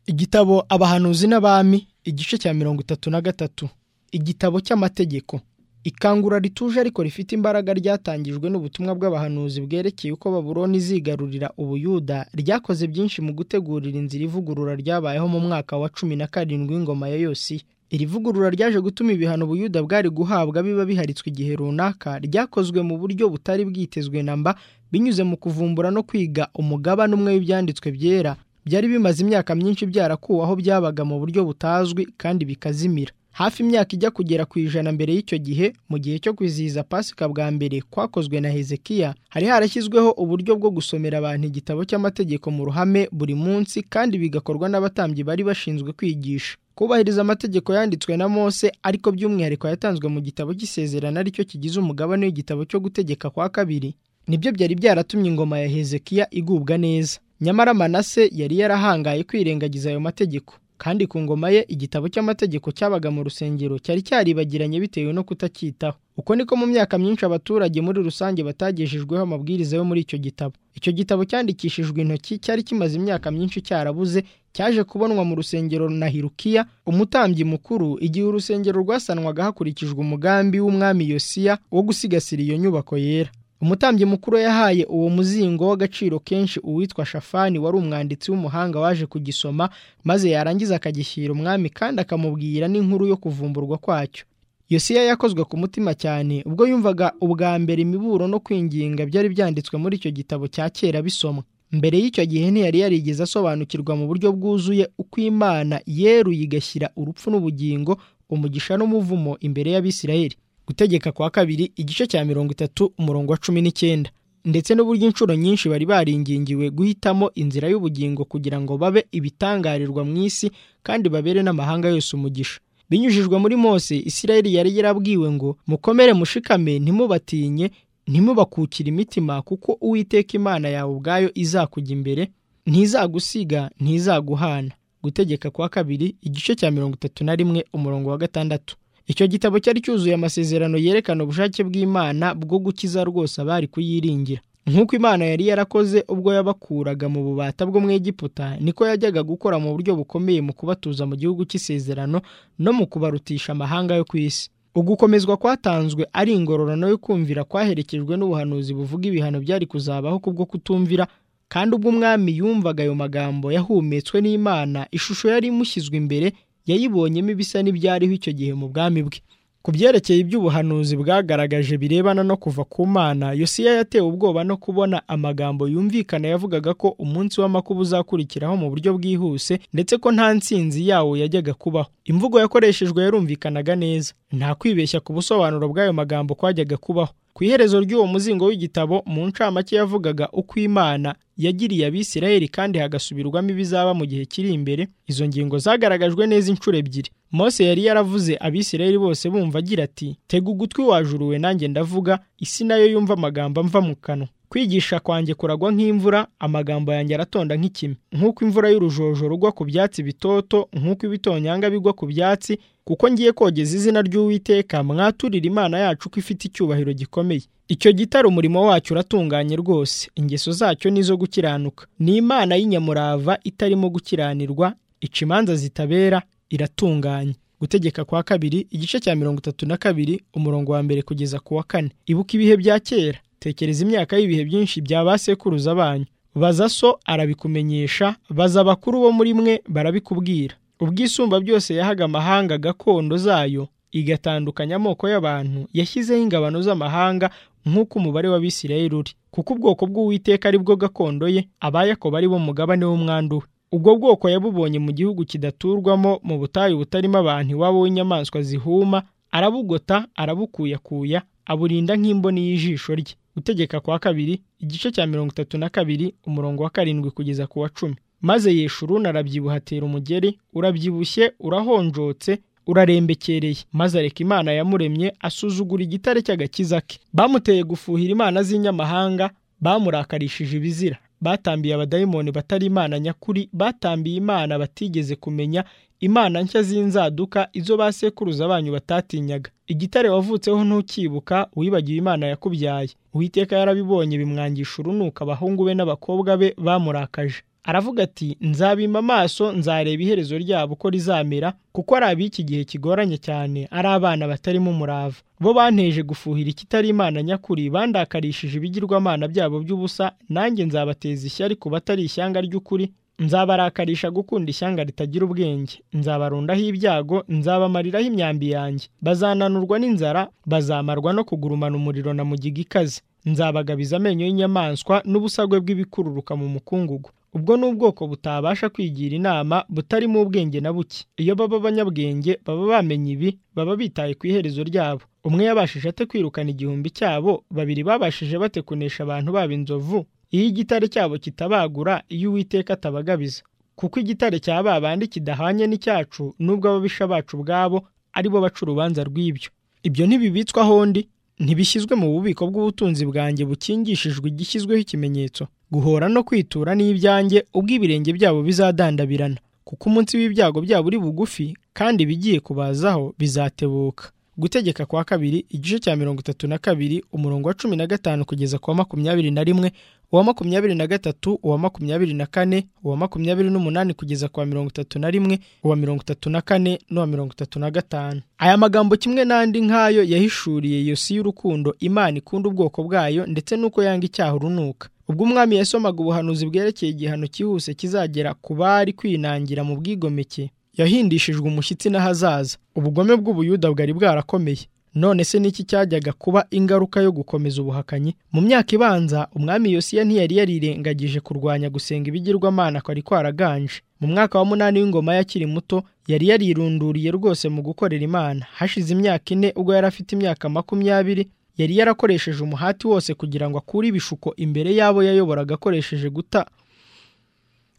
igitabo abahanuzi n'abami igice cya mirongo itatu na gatatu igitabo cy'amategeko ikangura rituje ariko rifite imbaraga ryatangijwe n'ubutumwa bw'abahanuzi bwerekeye uko baburoni izigarurira ubuyuda ryakoze byinshi mu gutegurira inzira ivugurura ryabayeho mu mwaka wa cumi na karindwi w'ingoma ya yosiya iri vugurura ryaje gutuma ibihano ubuyuda bwari guhabwa biba biharitswe igihe runaka ryakozwe mu buryo butari bwitezwe na mba binyuze mu kuvumbura no kwiga umugabane umwe w'ibyanditswe byera byari bimaze imyaka myinshi byarakuwe aho byabaga mu buryo butazwi kandi bikazimira hafi imyaka ijya kugera ku ijana mbere y'icyo gihe mu gihe cyo kwizihiza pasika bwa mbere kwakozwe na hezekiya hari harashyizweho uburyo bwo gusomera abantu igitabo cy'amategeko mu ruhame buri munsi kandi bigakorwa n'abatambyi bari bashinzwe kwigisha kubahiriza amategeko yanditswe na mose ariko by'umwihariko yatanzwe mu gitabo cy'isezerano aricyo kigize umugabane w'igitabo cyo gutegeka kwa kabiri nibyo byari byaratumye ingoma ya hezekiya igubwa neza nyamara manase yari yarahangaye kwirengagiza ayo mategeko kandi ku ngoma ye igitabo cy'amategeko cyabaga mu rusengero cyari cyaribagiranye bitewe no kutacyitaho uko niko mu myaka myinshi abaturage muri rusange batagejejweho amabwiriza yo muri icyo gitabo icyo gitabo cyandikishijwe intoki cyari kimaze imyaka myinshi cyarabuze cyaje kubonwa mu rusengero na hirukiya umutambyi mukuru igihe urusengero rwasanwaga hakurikijwe umugambi w'umwami yosiya wo gusigasira iyo nyubako yera umutambyi mukuru yahaye uwo muzingo w'agaciro kenshi uwitwa shafani wari umwanditsi w'umuhanga waje kugisoma maze yarangiza akagishyira umwami kandi akamubwira n'inkuru yo kuvumburwa kwacyo yosiya yakozwe ku mutima cyane ubwo yumvaga ubwa mbere imiburo no kwinginga byari byanditswe muri icyo gitabo cya kera bisomwa mbere y'icyo gihe ntiyari yarigeze asobanukirwa mu buryo bwuzuye uko imana yeruye igashyira urupfu n'ubugingo umugisha n'umuvumo imbere y'abisirayeli gutegeka kwa kabiri igice cya mirongo itatu umurongo wa cumi n'icyenda ndetse n'uburyo inshuro nyinshi bari baringingiwe guhitamo inzira y'ubugingo kugira ngo babe ibitangarirwa mu isi kandi babere n'amahanga yose umugisha binyujijwe muri mose isirayeli yari yarabwiwe ngo mukomere mushikame ntimubatinye ntimubakukire imitima kuko uwiteka imana yawe ubwayo izakujya imbere ntizagusiga ntizaguhana gutegeka kwa kabiri igice cya mirongo itatu na rimwe umurongo wa gatandatu icyo gitabo cyari cyuzuye amasezerano yerekana ubushake bw'imana bwo gukiza rwose abari kuyiringira nk'uko imana yari yarakoze ubwo yabakuraga mu bubata bwo mu egiputa niko yajyaga gukora mu buryo bukomeye mu kubatuza mu gihugu cy'isezerano no mu kubarutisha amahanga yo ku isi ugukomezwa kwatanzwe ari ingororano yo kumvira kwaherekejwe n'ubuhanuzi buvuga ibihano byari kuzabaho kubwo kutumvira kandi ubwo umwami yumvaga ayo magambo yahumetswe n'imana ishusho yari imushyizwe imbere yayibonyemo ibisa n'ibyariho icyo gihe mu bwami bwe ku byerekeye iby'ubuhanuzi bwagaragaje birebana no kuva ku mana yosiya yatewe ubwoba no kubona amagambo yumvikana yavugaga ko umunsi w'amakuba uzakurikiraho mu buryo bwihuse ndetse ko nta ntsinzi yawo yajyaga kubaho imvugo yakoreshejwe yarumvikanaga neza nta kwibeshya ku busobanuro bw'ayo magambo kwajyaga kubaho ku iherezo ry'uwo muzingo w'igitabo mu ncamake yavugaga uko imana yagiriye abisirayeli kandi hagasubirwamo ibizaba mu gihe kiri imbere izo ngingo zagaragajwe neza inshuro ebyiri mose yari yaravuze abisirayeli bose bumva agira ati tega ugutwi wajuruwe nanjye ndavuga isi nayo yumva amagambo amva mu kanwa kwigisha kwanjye kuragwa nk'imvura amagambo yanjye aratonda nk'ikime nk'uko imvura y'urujojo rugwa ku byatsi bitoto nk'uko ibitonyanga bigwa ku byatsi kuko ngiye kogeza izina ry'uwiteka mwaturira imana yacu ko ifite icyubahiro gikomeye icyo gitare umurimo wacyo uratunganye rwose ingeso zacyo ni izo gukiranuka ni imana y'inyamurava itarimo gukiranirwa ica imanza zitabera iratunganye gutegeka kwa kabiri igice cya mirongo itatu na kabiri umurongo wa mbere kugeza ku wa kane ibuka ibihe bya kera tekereza imyaka y'ibihe byinshi bya ba sekuruza banyu baza so arabikumenyesha baza abakuru bo muri mwe barabikubwira ubwisumba byose yahaga amahanga gakondo zayo igatandukanya amoko y'abantu yashyizeho ingabano z'amahanga nk'uko umubare w'abisirayeli uri kuko ubwoko bw'uwiteka ari bwo gakondo ye abayakoba ari bo mugabane w'umwandu we ubwo bwoko yabubonye mu gihugu kidaturwamo mu butayu butarimo abantu iwabo w'inyamaswa zihuma arabugota arabukuyakuya aburinda nk'imboni y'ijisho rye gutegeka kwa kabiri igice cya mirongo itatu na kabiri umurongo wa karindwi kugeza ku wa cumi maze yeshuruni arabyibuha atera umugeri urabyibushye urahonjotse urarembekereye maze areka imana yamuremye asuzugura igitare cy'agakiza ke bamuteye gufuhira imana z'inyamahanga bamurakarishije ibizira batambiye abadayimoni batari imana nyakuri batambiye imana batigeze kumenya imana nshya z'inzaduka izo ba sekuruza banyu batatinyaga igitare wavutseho ntukibuka wibagiwe imana yakubyaye uwiteka yarabibonye bimwangisha urunuka abahungu be n'abakobwa be bamurakaje aravuga ati nzabima amaso nzareba iherezo ryabo uko rizamera kuko ari ab'iki gihe kigoranye cyane ari abana batarimo umurava bo banteje gufuhira ikitari imana nyakuri bandakarishije ibigirwamana byabo by'ubusa nanjye nzabateza ishyari ku batari ishyanga ry'ukuri nzabarakarisha gukunda ishyanga ritagira ubwenge nzabarundaho ibyago nzabamariraho imyambi yanjye bazananurwa n'inzara bazamarwa no kugurumana umuriro na mugiga ikaze nzabagabiza amenyo y'inyamaswa n'ubusagwe bw'ibikururuka mu mukungugu ubwo ni ubwoko butabasha kwigira inama butarimo ubwenge na buke iyo baba abanyabwenge baba bamenye ibi baba bitaye ku iherezo ryabo umwe yabashije ate kwirukana igihumbi cyabo babiri babashije bate kunesha abantu baba inzovu iyo igitare cyabo kitabagura iyo uwiteka atabagabiza kuko igitare cya ba bandi kidahanye n'icyacu n'ubwo ababisha bacu ubwabo ari bo baca urubanza rw'ibyo ibyo ntibibitswa ahondi ntibishyizwe mu bubiko bw'ubutunzi bwanjye bukingishijwe igishyizweho ikimenyetso guhora no kwitura ni ibyanjye ubwo ibirenge byabo bizadandabirana kuko umunsi w'ibyago byabo uri bugufi kandi ibigiye kubazaho bizatebuka gutegeka kwa kabiri igice cya mirongo itatu na kabiri umurongo wa cumi na gatanu kugeza ku wa makumyabiri na rimwe uwa makumyabiri na gatatu uwa makumyabiri na kane uwa makumyabiri n'umunani kugeza ku wa mirongo itatu na rimwe uwa mirongo itatu na kane n'uwa mirongo itatu na gatanu aya magambo kimwe n'andi nk'ayo yahishuriye iyo si y'urukundo imana ikunda ubwoko bwayo ndetse n'uko yanga icyaha urunuka ubwo umwami yasomaga ubuhanuzi bwerekeye igihano cyihuse kizagera ku bari kwinangira mu bwigomeke yahindishijwe umushyitsi n'ahazaza ubugome bw'ubuyuda bwari bwarakomeye none se niki cyajyaga kuba ingaruka yo gukomeza ubuhakanyi mu myaka ibanza umwami yosiya ntiyari yarirengagije kurwanya gusenga ibigirwamana kwari kwaraganje mu mwaka wa munani w'ingoma y'akiri muto yari yarirunduriye rwose mu gukorera imana hashize imyaka ine ubwo yari afite imyaka makumyabiri yari yarakoresheje umuhati wose kugira ngo akure ibishuko imbere y'abo yayoboraga akoresheje guta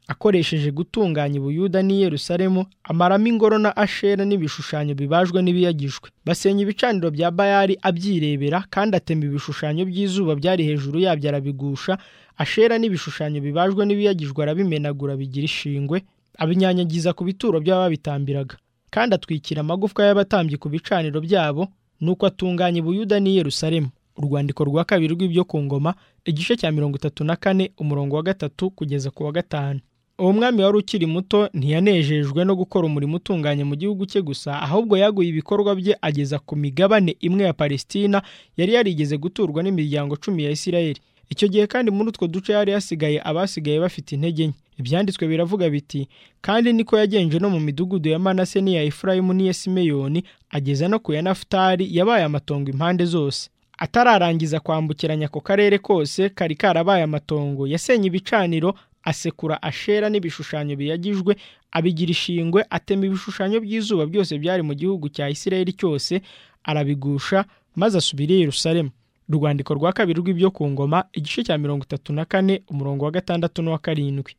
akoresheje gutunganya ubuyuda n'i Yerusalemu amaramo ingoro na ashera n'ibishushanyo bibajwe n'ibiyagijwe basenya ibicaniro bya bayari abyirebera kandi atema ibishushanyo by'izuba byari hejuru yabyo arabigusha ashera n'ibishushanyo bibajwe n'ibiyagijwe arabimenagura bigira ishingwe abinyanyagiza ku bituro by'ababitambiraga kandi atwikira amagufwa y'abatambyi ku bicaniro byabo nuko atunganya ubuyuda n'i Yerusalemu urwandiko rwa kabiri rw'ibyo ku ngoma igice cya mirongo itatu na kane umurongo wa gatatu kugeza ku wa gatanu uwo mwami wari ukiri muto ntiyanejejwe no gukora umurimo utunganye mu gihugu cye gusa ahubwo yaguye ibikorwa bye ageza ku migabane imwe ya palesitina yari yarigeze guturwa n'imiryango cumi ya isirayeli icyo gihe kandi muri utwo duce yari yasigaye abasigaye bafite intege nke ibyanditswe biravuga biti kandi niko yagenje no mu midugudu ya manase n'iya efurayimu n'iya simeyoni ageza no ku ya nafutari yabaye amatongo impande zose atararangiza kwambukiranya ako karere kose kari karabaye amatongo yasenye ibicaniro asekura ashera n'ibishushanyo biyagijwe abigira ishingwe atema ibishushanyo by'izuba byose byari mu gihugu cya isirayeli cyose arabigusha maze asubira i yerusalemu urwandiko rwa kabiri rw'ibyo ku ngoma igice cya mirongo itatu na kane umurongo wa gatandatu n'uwa karindwi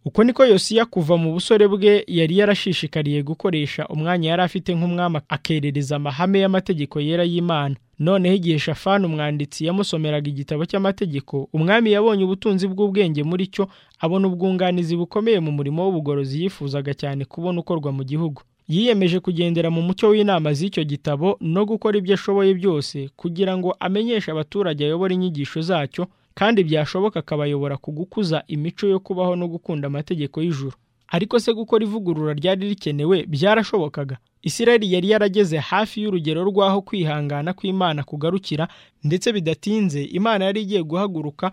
uko niko yosiya kuva mu busore bwe yari yarashishikariye gukoresha umwanya yari afite nk'umwami akerereza amahame y'amategeko yera y'imana noneho igihe shafani umwanditsi yamusomeraga igitabo cy'amategeko umwami yabonye ubutunzi bw'ubwenge muri cyo abona ubwunganizi bukomeye mu murimo w'ubugorozi yifuzaga cyane kubona ukorwa mu gihugu yiyemeje kugendera mu mucyo w'inama z'icyo gitabo no gukora ibyo ashoboye byose kugira ngo amenyeshe abaturage ayobora inyigisho zacyo kandi byashoboka akabayobora ku gukuza imico yo kubaho no gukunda amategeko y'ijuru ariko se gukora ivugurura ryari rikenewe byarashobokaga Isirayeli yari yarageze hafi y'urugero rw'aho kwihangana kw'Imana kugarukira ndetse bidatinze Imana yari igiye guhaguruka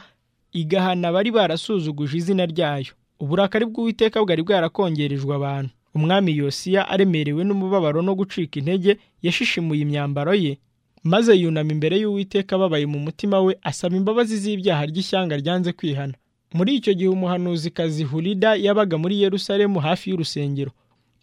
igahana abari barasuzuguje izina ryayo uburakari bw'uwiteka bwari bwarakongerejwe abantu umwami Yosiya aremerewe n'umubabaro no gucika intege yashishimuye imyambaro ye maze yunama imbere y'uwiteka ababaye mu mutima we asaba imbabazi z'ibyaha ry'ishyanga ryanze kwihana muri icyo gihe umuhanuzikazi Hulida yabaga muri Yerusalemu hafi y'urusengero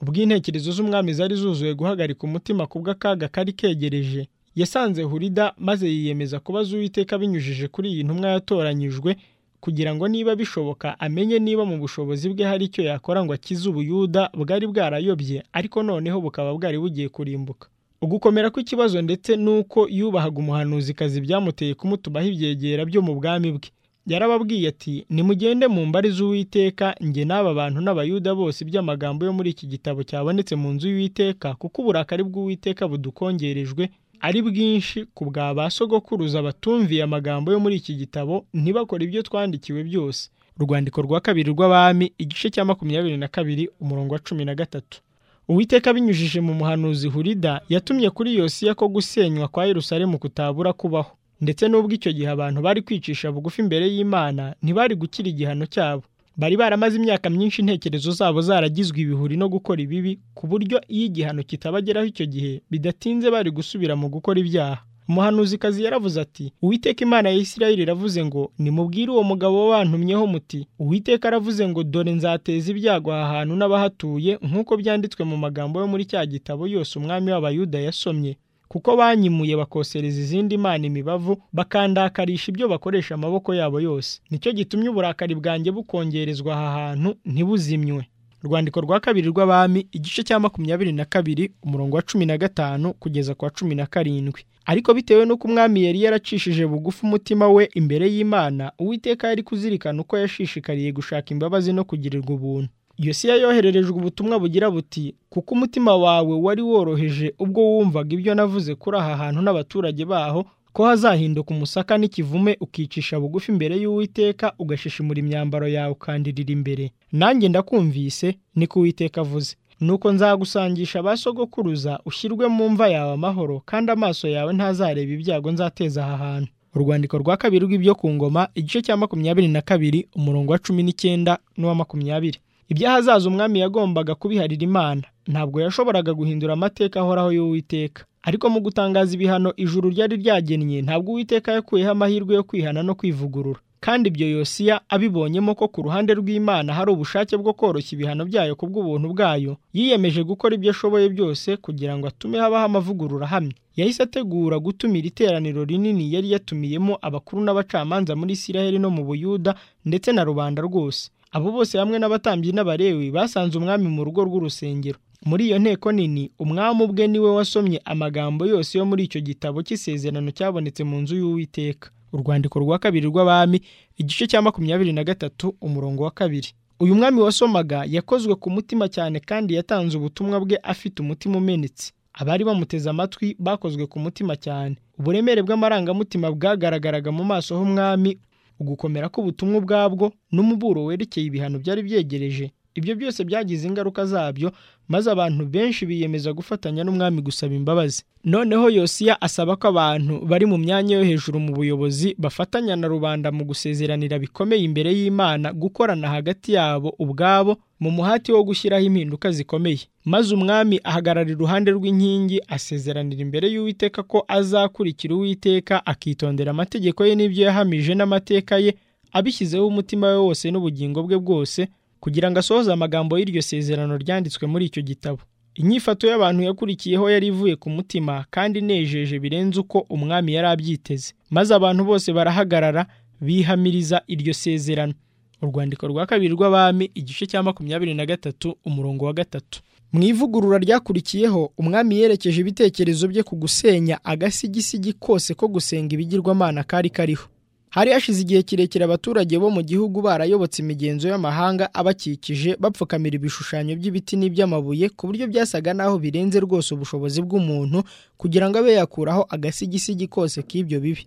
ubwo intekerezo z'umwami zari zuzuye guhagarika umutima ku bw'akaga kari kegereje yasanze Hulida maze yiyemeza kubaza uwiteka binyujije kuri iyi ntumwa yatoranyijwe kugira ngo niba bishoboka amenye niba mu bushobozi bwe hari icyo yakora ngo akize ubuyuda bwari bwarayobye ariko noneho bukaba bwari bugiye kurimbuka ugukomera kw'ikibazo ndetse n'uko yubahaga umuhanuzikazi byamuteye kumutumaho ibyegera byo mu bwami bwe yarababwiye ati nimugende mu mbari z'uwiteka njye n'aba bantu n'abayuda bose iby'amagambo yo muri iki gitabo cyabonetse mu nzu y'uwiteka kuko uburakari bw'uwiteka budukongerejwe ari bwinshi ku bwa ba sogokuruza batumviye amagambo yo muri iki gitabo ntibakore ibyo twandikiwe byose urwandiko rwa kabiri rw'abami igice cya makumyabiri na kabiri umurongo wa cumi na gatatu uwiteka binyujije mu muhanuzi hurida yatumye kuri yosiya ko gusenywa kwa yerusalemu kutabura kubaho ndetse n'ubwo icyo gihe abantu bari kwicisha bugufi imbere y'imana ntibari gukira igihano cyabo bari baramaze imyaka myinshi intekerezo zabo zaragizwe ibihuri no gukora ibibi ku buryo iyo igihano kitabageraho icyo gihe bidatinze bari gusubira mu gukora ibyaha umuhanuzikazi yaravuze ati uwiteka imana ya isirayeli iravuze ngo nimubwire uwo mugabo bantumyeho muti uwiteka aravuze ngo dore nzateza ibyago aha hantu n'abahatuye nk'uko byanditswe mu magambo yo muri cya gitabo yose umwami w'abayuda yasomye kuko banyimuye bakosereza izindi mana imibavu bakandakarisha ibyo bakoresha amaboko yabo yose nicyo gitumye uburakari bwanjye bukongerezwa aha hantu ntibuzimywe urwandiko rwa kabiri rw'abami igice cya makumyabiri na kabiri umurongo wa cumi na gatanu kugeza ku wa cumi na karindwi ariko bitewe n'uko umwami yari yaracishije bugufi umutima we imbere y'imana uwiteka yari kuzirikana uko yashishikariye gushaka imbabazi no kugirirwa ubuntu yosiya yohererejwe ubutumwa bugira buti kuko umutima wawe wari woroheje ubwo wumvaga ibyo navuze kuri aha hantu n'abaturage baho ko hazahinduka umusaka n'ikivume ukicisha bugufi imbere y'uwiteka ugashishimura imyambaro yawe ukandirira imbere nanjye ndakumvise ni ko uwiteka avuze nuko nzagusangisha ba sogokuruza ushyirwe mu mva yawe amahoro kandi amaso yawe ntazareba ibyago nzateza aha hantu urwandiko rwa kabiri rw'ibyo ku ngoma igice cya makumyabiri na kabiri umurongo wa cumi n'icyenda n'uwa makumyabiri ibyahazaza umwami yagombaga kubiharira imana ntabwo yashoboraga guhindura amateka ahoraho y'uwiteka ariko mu gutangaza ibihano ijuru ryari ryagennye ntabwo uwiteka yakuyeho amahirwe yo kwihana no kwivugurura kandi ibyo yosiya abibonyemo ko ku ruhande rw'imana hari ubushake bwo koroshya ibihano byayo ku bw'ubuntu bwayo yiyemeje gukora ibyo ashoboye byose kugira ngo atume habaho amavugurura ahamye yahise ategura gutumira iteraniro rinini yari yatumiyemo abakuru n'abacamanza muri isiraheli no mu buyuda ndetse na rubanda rwose abo bose hamwe n'abatambyi n'abarewi basanze umwami mu rugo rw'urusengero muri iyo nteko nini umwami ubwe niwe wasomye amagambo yose yo muri icyo gitabo cy'isezerano cyabonetse mu nzu y'uwiteka urwandiko rwa kabiri rw'abami igice cya makumyabiri na gatatu umurongo wa kabiri uyu mwami wasomaga yakozwe ku mutima cyane kandi yatanze ubutumwa bwe afite umutima umenetse abari bamuteze amatwi bakozwe ku mutima cyane uburemere bw'amarangamutima bwagaragaraga mu maso h'umwami ugukomera k'ubutumwa ubwabwo n'umuburo werekeye ibihano byari byegereje ibyo byose byagize ingaruka zabyo maze abantu benshi biyemeza gufatanya n'umwami gusaba imbabazi noneho yosiya asaba ko abantu bari mu myanya yo hejuru mu buyobozi bafatanya na rubanda mu gusezeranira bikomeye imbere y'imana gukorana hagati yabo ubwabo mu muhati wo gushyiraho impinduka zikomeye maze umwami ahagarara iruhande rw'inkingi asezeranira imbere y'uwiteka ko azakurikira uwiteka akitondera amategeko ye n'ibyo yahamije n'amateka ye abishyizeho umutima we wose n'ubugingo bwe bwose kugira ngo asohoze amagambo y'iryo sezerano ryanditswe muri icyo gitabo inyifato y'abantu yakurikiyeho yari ivuye ku mutima kandi inejeje birenze uko umwami yari abyiteze maze abantu bose barahagarara bihamiriza iryo sezerano urwandiko rwa kabiri rw'abami igice cya makumyabiri na gatatu umurongo wa gatatu mu ivugurura ryakurikiyeho umwami yerekeje ibitekerezo bye ku gusenya agasigisigi kose ko gusenga ibigirwamana kari kariho hari hashize igihe kirekire abaturage bo mu gihugu barayobotse imigenzo y'amahanga abakikije bapfukamira ibishushanyo by'ibiti n'iby'amabuye ku buryo byasaga n'aho birenze rwose ubushobozi bw'umuntu kugira ngo abe yakuraho agasigisigi kose k'ibyo bibi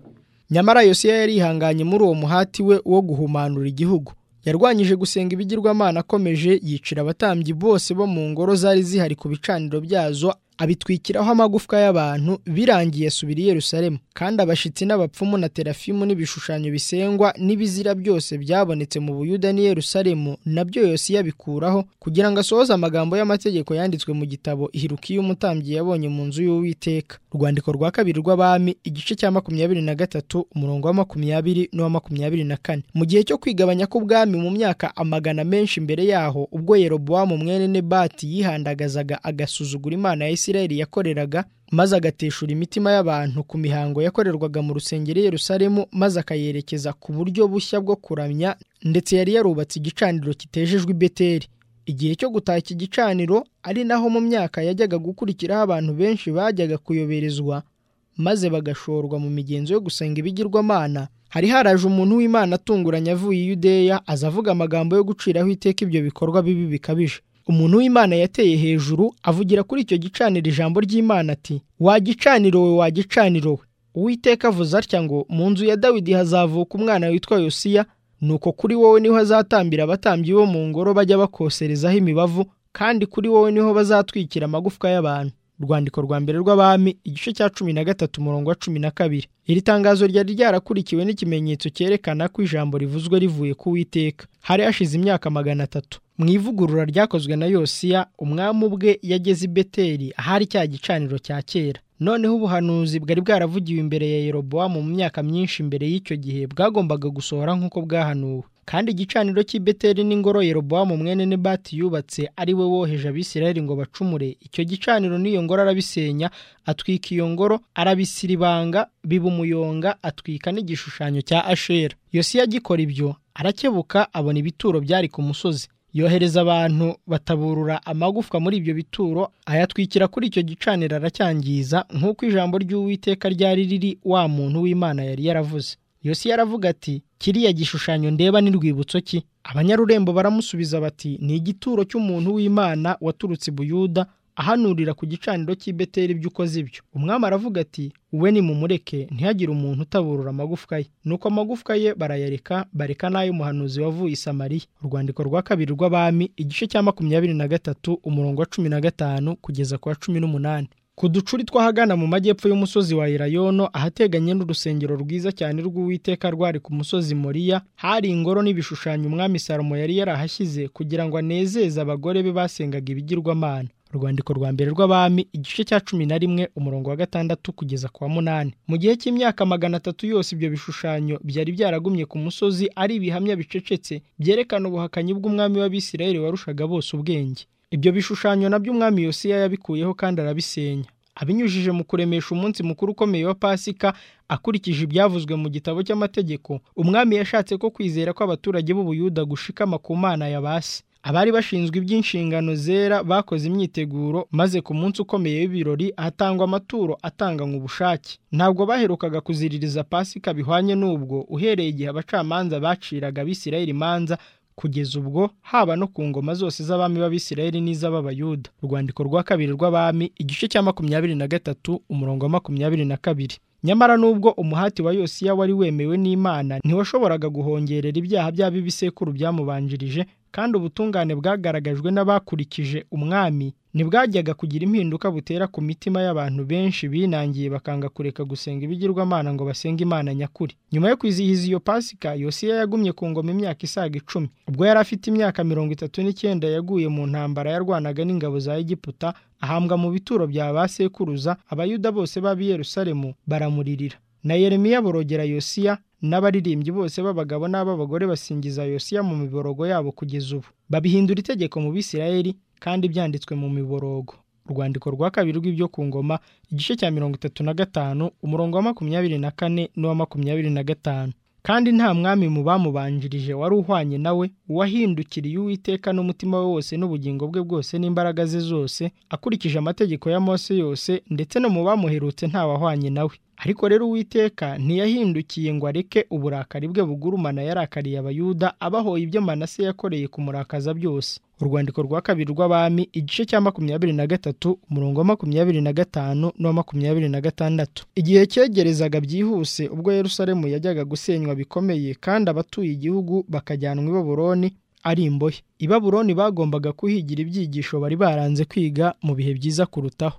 nyamara yosiya yari yihanganye muri uwo muhati we wo guhumanura igihugu yarwanyije gusenga ibigirwamana akomeje yicira abatambyi bose bo mu ngoro zari zihari ku bicaniro byazo abitwikiraho amagufwa y'abantu birangiye asubira i Yerusalemu kandi abashitsi n'abapfumu na terafimu n'ibishushanyo bisengwa n'ibizira byose byabonetse mu buyuda n'i Yerusalemu nabyo yose yabikuraho kugira ngo asohoze amagambo y'amategeko yanditswe mu gitabo ihirukiye umutambyi yabonye mu nzu y'uwiteka urwandiko rwa kabiri rw'abami igice cya makumyabiri na gatatu umurongo wa makumyabiri n'uwa makumyabiri na kane mu gihe cyo kwigabanya k'ubwami mu myaka amagana menshi mbere yaho ubwo Yerobowamu mwene Nebati yihandagazaga agasuzugura imana ya Isirayeli yakoreraga maze agateshura imitima y'abantu ku mihango yakorerwaga mu rusengero Yerusalemu maze akayerekeza ku buryo bushya bwo kuramya ndetse yari yarubatse igicaniro kitejejwe i Beteli igihe cyo gutaha iki gicaniro ari naho mu myaka yajyaga gukurikiraho abantu benshi bajyaga kuyoberezwa maze bagashorwa mu migenzo yo gusenga ibigirwamana hari haraje umuntu w'Imana atunguranye avuye i Yudeya aza avuga amagambo yo guciraho iteka ibyo bikorwa bibi bikabije umuntu w'Imana yateye hejuru avugira kuri icyo gicaniro ijambo ry'Imana ati wagicaniro we wagicaniro we uwiteka avuze atya ngo mu nzu ya Dawidi hazavuka umwana witwa Yosiya nuko kuri wowe niho hazatambira abatambyi bo mu ngoro bajya bakoserezaho imibavu kandi kuri wowe niho bazatwikira amagufwa y'abantu urwandiko rwa mbere rw'abami igice cya cumi na gatatu umurongo wa cumi na kabiri iri tangazo ryari ryarakurikiwe n'ikimenyetso cyerekana ko ijambo rivuzwe rivuye ku witeka hari hashize imyaka magana atatu mu ivugurura ryakozwe na yosiya umwami ubwe yageze i beteri ahari cya gicaniro cya kera noneho ubuhanuzi bwari bwaravugiwe imbere ya yerobowamu mu myaka myinshi mbere y'icyo gihe bwagombaga gusohora nk'uko bwahanuwe kandi igicaniro cy'i beteri n'ingoro yerobowamu mwene nebati yubatse ari we woheje abisirayeli ngo bacumure icyo gicaniro n'iyo ngoro arabisenya atwika iyo ngoro arabisira ibanga biba umuyonga atwika n'igishushanyo cya ashera yosiya agikora ibyo arakebuka abona ibituro byari ku musozi yohereza abantu bataburura amagufwa muri ibyo bituro ayatwikira kuri icyo gicaniro aracyangiza nk'uko ijambo ry'uwiteka ryari riri wa muntu w'imana yari yaravuze yosiya aravuga ati kiriya gishushanyo ndeba ni rwibutso ki abanyarurembo baramusubiza bati ni igituro cy'umuntu w'imana waturutse i buyuda ahanurira ku gicaniro cy'i beteri ibyo ukoze ibyo umwami aravuga ati wowe nimumureke ntihagire umuntu utaburura amagufwa ye nuko amagufwa ye barayareka bareka n'ay'umuhanuzi wavuye i samariya urwandiko rwa kabiri rw'abami igice cya makumyabiri na gatatu umurongo wa cumi na gatanu kugeza ku wa cumi n'umunani ku ducuri tw'ahagana mu majyepfo y'umusozi wa irayono ahateganye n'urusengero rwiza cyane rw'uwiteka rwari ku musozi moriya hari ingoro n'ibishushanyo umwami salomo yari yarahashyize kugira ngo anezeze abagore be basengaga ibigirwamana urwandiko rwa mbere rw'abami igice cya cumi na rimwe umurongo wa gatandatu kugeza ku wa munani mu gihe cy'imyaka magana atatu yose ibyo bishushanyo byari byaragumye ku musozi ari ibihamya bicecetse byerekana ubuhakanyi bw'umwami w'abisirayeli warushaga bose ubwenge ibyo bishushanyo nabyo umwami yosiya yabikuyeho kandi arabisenya abinyujije mu kuremesha umunsi mukuru ukomeye wa pasika akurikije ibyavuzwe mu gitabo cy'amategeko umwami yashatse ko kwizera kw'abaturage b'ubuyuda gushikama ku mana ya basi abari bashinzwe iby'inshingano zera bakoze imyiteguro maze ku munsi ukomeye w'ibirori hatangwa amaturo atanganywe ubushake ntabwo baherukaga kuziririza pasika bihwanye n'ubwo uhereye igihe abacamanza baciraga abisirayeli imanza kugeza ubwo haba no ku ngoma zose z'abami b'abisirayeli n'iz'ababayuda urwandiko rwa kabiri rw'abami igice cya makumyabiri na gatatu umurongo wa makumyabiri na kabiri nyamara nubwo umuhati wa yosiya wari wemewe n'imana ntiwashoboraga guhongerera ibyaha by'ab'ibisekuru byamubanjirije kandi ubutungane bwagaragajwe n'abakurikije umwami ntibwajyaga kugira impinduka butera ku mitima y'abantu benshi binangiye bakanga kureka gusenga ibigirwamana ngo basenge imana nyakuri nyuma yo kwizihiza iyo pasika yosiya yagumye ku ngoma imyaka isaga icumi ubwo yari afite imyaka mirongo itatu n'icyenda yaguye mu ntambara yarwanaga n'ingabo za egiputa ahambwa mu bituro bya ba sekuruza abayuda bose b'ab'i yerusalemu baramuririra na yeremiya borogera yosiya n'abaririmbyi bose b'abagabo n'ab'abagore basingiza yosiya mu miborogo yabo kugeza ubu babihindura itegeko mu bisirayeli kandi byanditswe mu miborogo urwandiko rwa kabiri rw'ibyo ku ngoma igice cya mirongo itatu na gatanu umurongo wa makumyabiri na kane n'uwa makumyabiri na gatanu kandi nta mwami mu bamubanjirije wari uhwanye nawe uwahindukiriye uwiteka n'umutima we wose n'ubugingo bwe bwose n'imbaraga ze zose akurikije amategeko ya mose yose ndetse no mu bamuherutse ntawahwanye nawe ariko rero uwiteka ntiyahindukiye ngo areke uburakari bwe bugurumana yarakariye abayuda abahoye ibyo manase yakoreye kumurakaza byose urwandiko rwa kabiri rw'abami igice cya makumyabiri na gatatu umurongo wa makumyabiri na gatanu n'uwa makumyabiri na gatandatu igihe cyegerezaga byihuse ubwo yerusalemu yajyaga gusenywa bikomeye kandi abatuye igihugu bakajyanwa i baburoni ari imbohe i baburoni bagombaga kuhigira ibyigisho bari baranze kwiga mu bihe byiza kurutaho